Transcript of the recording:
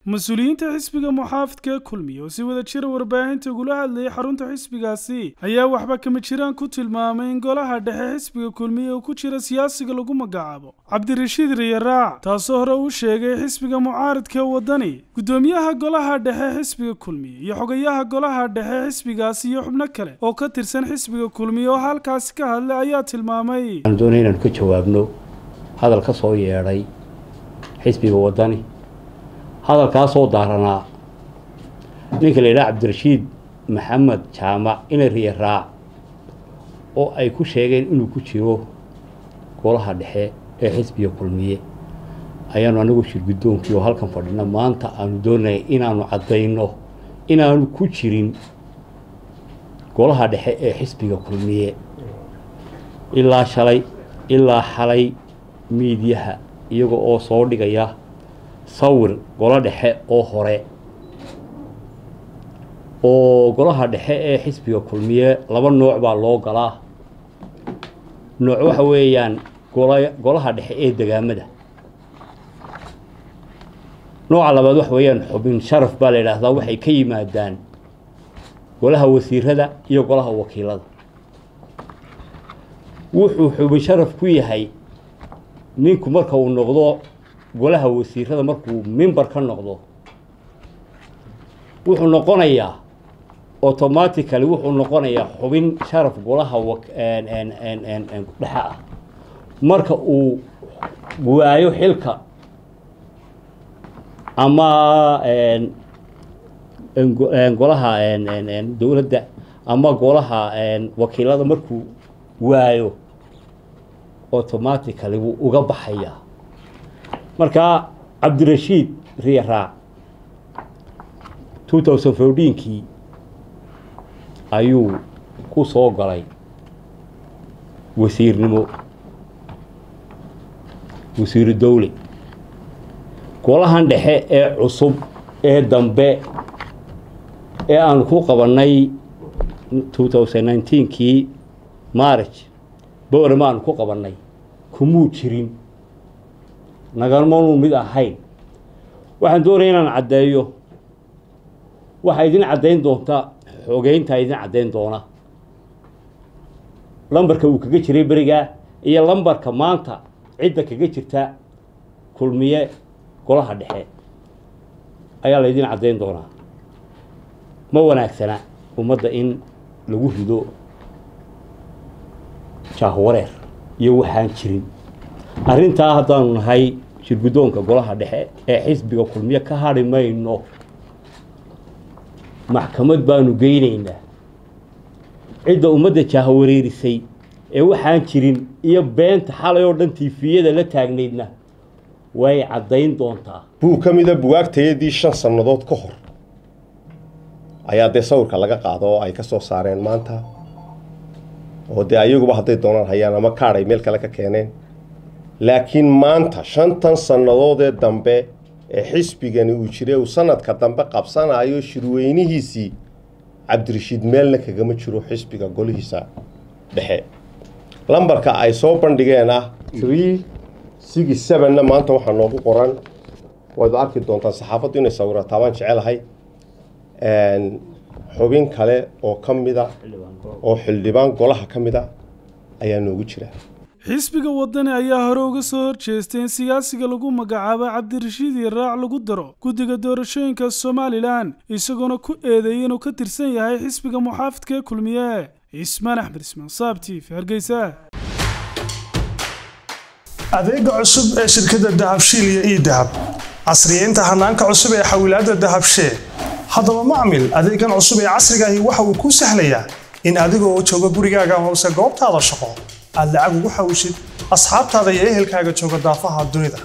mas-uuliyiinta xisbiga muxaafidka ee kulmiye oo si wada jira warbaahinta ugula hadlayay xarunta xisbigaasi ayaa waxba kama jiraan ku tilmaamay in golaha dhexe xisbiga kulmiye uu ku jira siyaasiga lagu magacaabo cabdirashiid riyaraac taasoo hore uu sheegay xisbiga mucaaridka ee waddani guddoomiyaha golaha dhexe xisbiga kulmiye iyo xogayaha golaha dhexe xisbigaasi iyo xubno kale oo ka tirsan xisbiga kulmiye oo halkaasi ka hadlay ayaa tilmaamay waxaan doonaya inaan ka jawaabno hadal ka soo yeedhay xisbiga waddani hadalkaasoo daaranaa ninka la yidhaha cabdirashiid maxamed jaamac ina riya raac oo ay ku sheegeen inuu ku jiro golaha dhexe ee xisbiga kulmiye ayaanu anagu shirguddoonkii oo halkan fadhina maanta aanu doonaya inaanu caddayno inaanu ku jirin golaha dhexe ee xisbiga kulmiye ilaa shalay ilaa xalay miidyaha iyaga oo soo dhigaya sawir golo dhexe oo hore oo golaha dhexe ee xisbiga kulmiye laba nooc baa loo galaa nooc waxa weeyaan gola golaha dhexe ee degaamada nooca labaad waxa weeyaan xubin sharaf baa la yidhaahdaa waxay ka yimaadaan golaha wasiirada iyo golaha wakiilada wuxuu xubin sharaf ku yahay ninku marka uu noqdo golaha wasiirada markuu mimber ka noqdo wuxuu noqonayaa automatically wuxuu noqonayaa xubin sharaf golaha dhexe ah marka uu waayo xilka ama golaha dowladda ama golaha wakiilada markuu waayo automatically wuu uga baxayaa markaa cabdirashiid riyaraac two thousand fourteenkii ayuu ku soo galay wasiirnimo wasiiru dowle golahan dhexe ee cusub ee dambe ee aanu ku qabannay two thousand nineteenkii march boorama aanu ku qabannay kumuu jirin nagamanu mid ahayn waxaan doonaya inaan caddeeyo waxaa idin caddayn doonta xogeyntaa idin caddayn doona lambarka uu kaga jiray berigaa iyo lambarka maanta cidda kaga jirta kulmiye golaha dhexe ayaa la ydin caddayn doonaa ma wanaagsana ummadda in lagu rido jaahwareer iyo waxaan jirin arrintaa haddaanu nahay shirguddoonka golaha dhexe ee xisbiga kulmiye ka hadhi mayno maxkamad baanu geynaynaa cidda ummadda jaahawareerisay ee waxaan jirin iyo beenta xalay oo dhan tiifiyada la taagnaydna way caddayn doontaa buu ka mida buwaagtayadii shan sannadood ka hor ayaa dee sawirka laga qaado oo ay ka soo saareen maanta oo dee ayaguba hadday doonaan hayaan ama kaadh ay meel kale ka keeneen laakiin maanta shantan sannadoodee dambe ee xisbigani uu jiray uu sanadka dambe qabsanayo shirweynihiisii cabdirashiid meelna kagama jiro xisbiga golihiisa dhexe lambarka ay soo bandhigeen ah tree six sevenna maanta waxaa noogu qoran waad arki doontaan saxaafaddu inay sawirataa baan jecelahay xubin kale oo ka mida oo xildhibaan golaha ka mid a ayaa noogu jira xisbiga waddani ayaa hore uga soo horjeestay in siyaasiga lagu magacaabo cabdirashiid yaraac lagu daro guddiga doorashooyinka somalilan isagoona ku eedeeyay inuu ka tirsan yahay xisbiga muxaafidka ee kulmiye cismaan axmed ismaan saabtiif hargeysa adeega cusub ee shirkadda dahabshiil iyo ii dahab casriyeynta hanaanka cusub ee xawilaadda dahabshee haddaba macmil adeegan cusub ee casrigaahi waxa uu kuu sahlayaa in adigoo jooga gurigaaga hoose goobtaada shaqo aad lacag ugu xawshid asxaabtaada iyo ehelkaaga jooga daafaha dunida